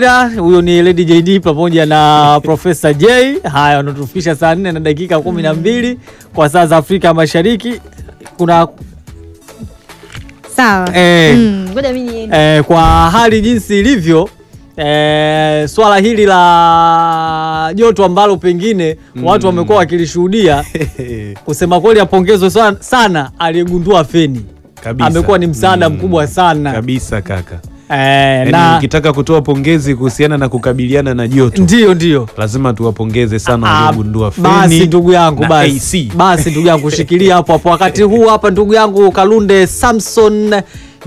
Huyo ni Lady JD pamoja na Profesa J. Haya, wanatufikisha saa nne na dakika kumi na mbili kwa saa za Afrika Mashariki. Kuna Sawa. Eh. Mm, ngoja mimi niende. eh, kwa hali jinsi ilivyo eh, swala hili la joto ambalo pengine watu wamekuwa wakilishuhudia, kusema kweli, apongezwe sana, sana aliyegundua feni. Kabisa. Amekuwa ni msaada Mm. mkubwa sana kabisa kaka. eh, Yaani na ukitaka kutoa pongezi kuhusiana na kukabiliana na joto ndio ndio lazima tuwapongeze sana Ah, waliogundua feni basi ndugu yangu na basi, AC. basi ndugu yangu shikilia hapo hapo. Wakati huu hapa ndugu yangu Kalunde Samson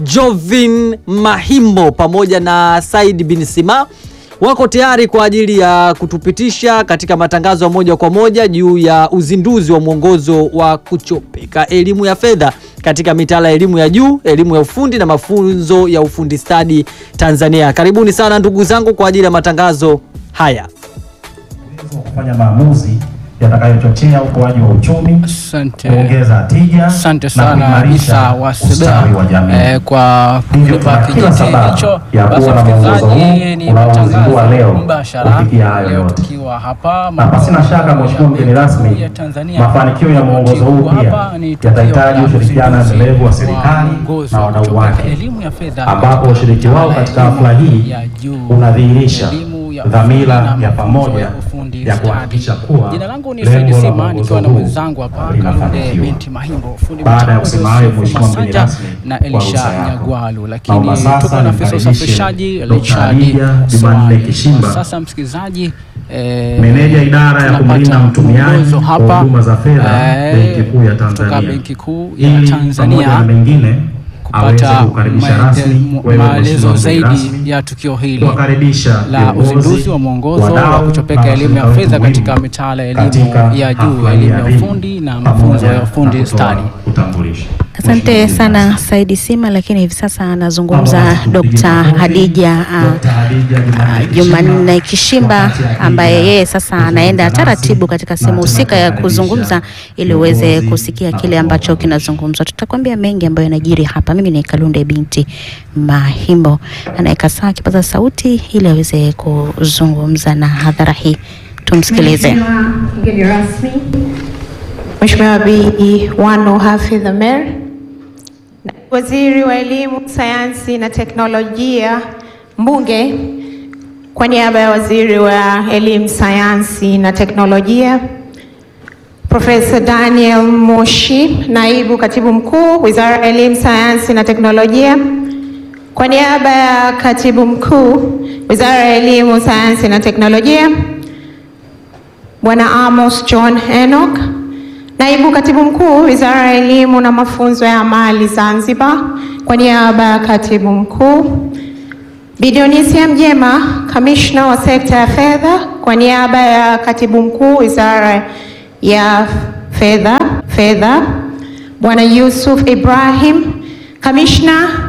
Jovin Mahimbo pamoja na Said bin Sima wako tayari kwa ajili ya kutupitisha katika matangazo ya moja kwa moja juu ya uzinduzi wa mwongozo wa kuchopeka elimu ya fedha katika mitaala ya elimu ya juu, elimu ya ufundi na mafunzo ya ufundi stadi Tanzania. Karibuni sana ndugu zangu kwa ajili ya matangazo haya. uwezo wa kufanya maamuzi yatakayochochea ukuaji wa uchumi, Asante. kuongeza tija Asante na sana kuimarisha Isa Wasebea ustawi wa jamii. eh, kwa Hivyo kunipa tuna kila kijiti sababu hicho. ya Basi kuwa na mwongozo msikilizaji, huu ni unaozindua matangazo leo mbashara kufikia hayo leo yote. tukiwa hapa Na pasina makao shaka, ya Mheshimiwa mgeni Benki rasmi, Kuu ya Tanzania. mafanikio ya mwongozo huu Tukiwa pia hapa ni tukio yatahitaji la ushirikiano uzinduzi endelevu wa wa serikali mwongozo na wa wadau kuchopeka wake, elimu ya fedha ambapo katika ushiriki wao mitaala katika ya hafla elimu hii ya juu, unadhihirisha elimu ya dhamira ufundi na ya mafunzo pamoja ya ufundi ya stadi. kuhakikisha kuwa Jina langu ni lengo Said la Sima mwongozo nikiwa na huu mwenzangu hapa Kalunde linafanikiwa. binti Mahimbo, fundi Baada ya mitambo kusema hayo, Yusuf Mheshimiwa mgeni Masanja rasmi, na kwa ruhusa Elisha yako. Nyagwalu, lakini Naomba sasa tuko na afisa nimkaribishe usafirishaji Dr. Richard Hadija Jumanne Swali. Kishimba, Sasa msikilizaji, eh, Meneja idara ya tunapata kumlinda mtumiaji mwongozo wa hapa, huduma za fedha eh, Benki Kuu ya kutoka Tanzania, Benki Kuu ya ili pamoja Tanzania na mengine aweze kupata kukaribisha maende- rasmi wewe maelezo Mheshimiwa mgeni zaidi rasmi, ya tukio hili kuwakaribisha la viongozi, uzinduzi wa mwongozo wa wadau kuchopeka na elimu ya washirika fedha wetu katika muhimu mitaala ya elimu katika ya juu, hafla hii elimu ya adhimu, ufundi na pamoja mafunzo ya na ufundi kutoa stadi. utambulisho. Asante Mheshimiwa sana mgeni Saidi Sima, lakini hivi sasa anazungumza Naomba tupige Dr. makofi. Hadija ah, Dr. Hadija Jumanne ah, Jumanne Kishimba, Kishimba wakati akija ambaye yeye sasa kuzungumza anaenda nasi taratibu katika na sehemu husika ya tunakaribisha kuzungumza ili uweze viongozi kusikia na kile ambacho kuwakaribisha. kinazungumzwa. Tutakwambia mengi ambayo yanajiri hapa. Mimi ni Kalunde binti Mahimbo, anaweka saa kipaza sauti ili aweze kuzungumza na hadhara hii. Tumsikilize. Mheshimiwa mgeni rasmi, Mheshimiwa Bi Wanu Hafidh Amer, Waziri wa Elimu, Sayansi na Teknolojia, Mbunge, kwa niaba ya Waziri wa Elimu, Sayansi na Teknolojia, Profesa Daniel Moshi, Naibu Katibu Mkuu, Wizara ya Elimu, Sayansi na Teknolojia, kwa niaba ya Katibu Mkuu, Wizara ya Elimu, Sayansi na Teknolojia, Bwana Amos John Enoch, Naibu Katibu Mkuu, Wizara ya Elimu na Mafunzo ya Amali Zanzibar, kwa niaba ya Katibu Mkuu, Bi Dionisia Mjema, Kamishna wa sekta ya fedha, kwa niaba ya Katibu Mkuu, Wizara ya Fedha, Fedha, Bwana Yusuf Ibrahim, Kamishna